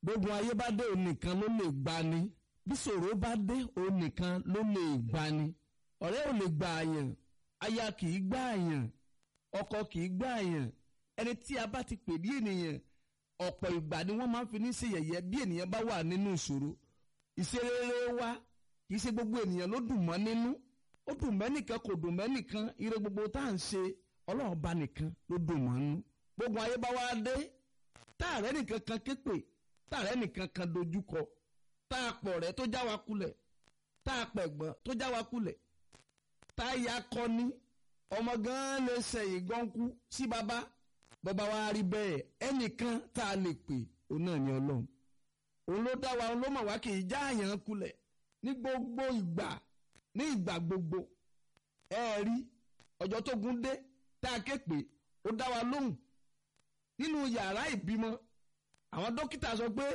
gbogbo ayé bá dé òun nìkan ló lè gbani bí ṣòro bá dé òun nìkan ló lè gbani ọ̀rẹ́ ò lè gbà àyàn aya kì í gbà àyàn ọkọ kì í gbà àyàn ẹni tí a bá ti pè ní ènìyàn ọ̀pọ̀ ìgbà ni wọ́n máa ń fi ní ṣe yẹ̀yẹ́ bí ènìyàn bá wà nínú ìṣòro ìṣerere wa kì í ṣe gbogbo ènìyàn ló dùn mọ́ nínú ó dùn mẹ́nìkan kò dùn mẹ́nìkan ire gbogbo tá à ń ṣe ọlọ́run bá nìkan ló dùn mọ́ nínú gbogbo ayé bá wá dé táàrẹ́ nìkan kan képe táàrẹ́ nìkan kan dojúkọ tá a pọ̀ rẹ́ tó já wa kulẹ̀ tá a pẹ̀gbọ́n tó já wa kulẹ̀ tá a ya kọ́ni ọmọ gan lè sẹ̀yìn gọ́nkú sí baba bàbá wa rí bẹ́ẹ̀ ẹnìkan tá a lè pè òun náà ni ọlọ́run òun ló dá wa òun ló mọ̀ wá kì í já àyàn kulẹ̀ ní gbogbo ìgbà ní ìgbà gbogbo ẹ rí ọjọ́ tó gún dé tá a ké pè ó dá wa lóhùn nínú yàrá ìbímọ àwọn dókítà sọ pé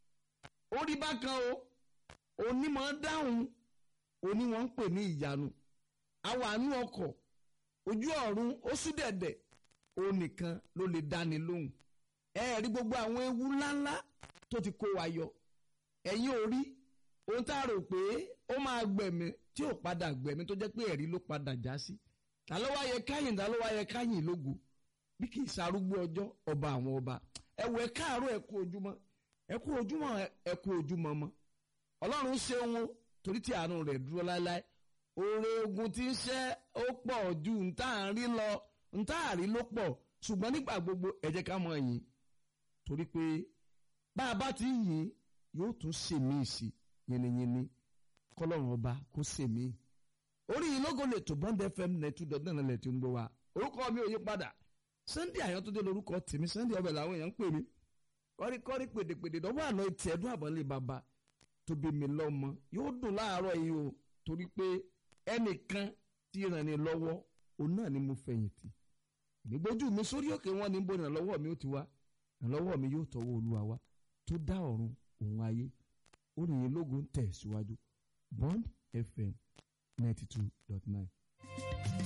ó rí bákan o onímọ̀ dáhùn oní wọn ń pè ní ìyanu àwọn àánú ọkọ̀ ojú ọ̀run ó sú dẹ̀dẹ̀ òun nìkan ló lè dáni lóhùn ẹ rí gbogbo àwọn ewu ńláńlá tó ti kó wa yọ ẹ̀yin ò rí ohun tá a rò pé ó máa gbẹ̀mí tí ò padà gbẹ̀mí tó jẹ́ pé ẹ̀rí ló padà já sí ta ló wá yẹ káyìn ta ló wá yẹ káyìn lógo bí kì í sarúgbó ọjọ́ ọba àwọn ọba ẹ wọ ẹ káàárọ̀ ẹ kú ojúmọ́ ẹ kú ojúmọ́ ẹ kú ojúmọ́ mọ́ ọlọ́run ṣeun o torí tí àánú rẹ̀ dúró láéláé oore ogun tí ń ṣẹ́ ó pọ̀ ju ntá à ń rí lọ ntá à rí ló pọ̀ ṣùgbọ́n nígbà gbogbo ẹ jẹ́ ká mọ yìn torí pé bá a bá ti yìn yóò tún ṣèmí sí yìnyínní kọlọ́run ọba kó ṣèmí orí ìlógo lè tó bond fm net two dot nine lẹ̀ tí ń gbọ́ wa orúkọ mi ò yí padà sunday àyàntúndé lórúkọ tèmi sunday ọbẹ̀ làwọn èèyàn ń pè mí kọ́ríkọ́rí pèdèpèdè dọ́wọ́ àná etí ẹ̀dùn àbọ̀lé bàbá tó bí mi lọ́mọ yóò dùn láàárọ̀ yìí o torí pé ẹnìkan tí ràn ní lọ́wọ́ òun náà ni mo fẹ̀yìntì ìgbójú mi sórí òkè wọn ní bó ìrànlọ́wọ́ mi ó ti wá ìrànlọ́wọ́ mi yóò tọwọ́ olúwa wá tó dá ọ̀run òun ayé orin yìí lógo ń tẹ̀ síwájú bond fm ninety two dot nine.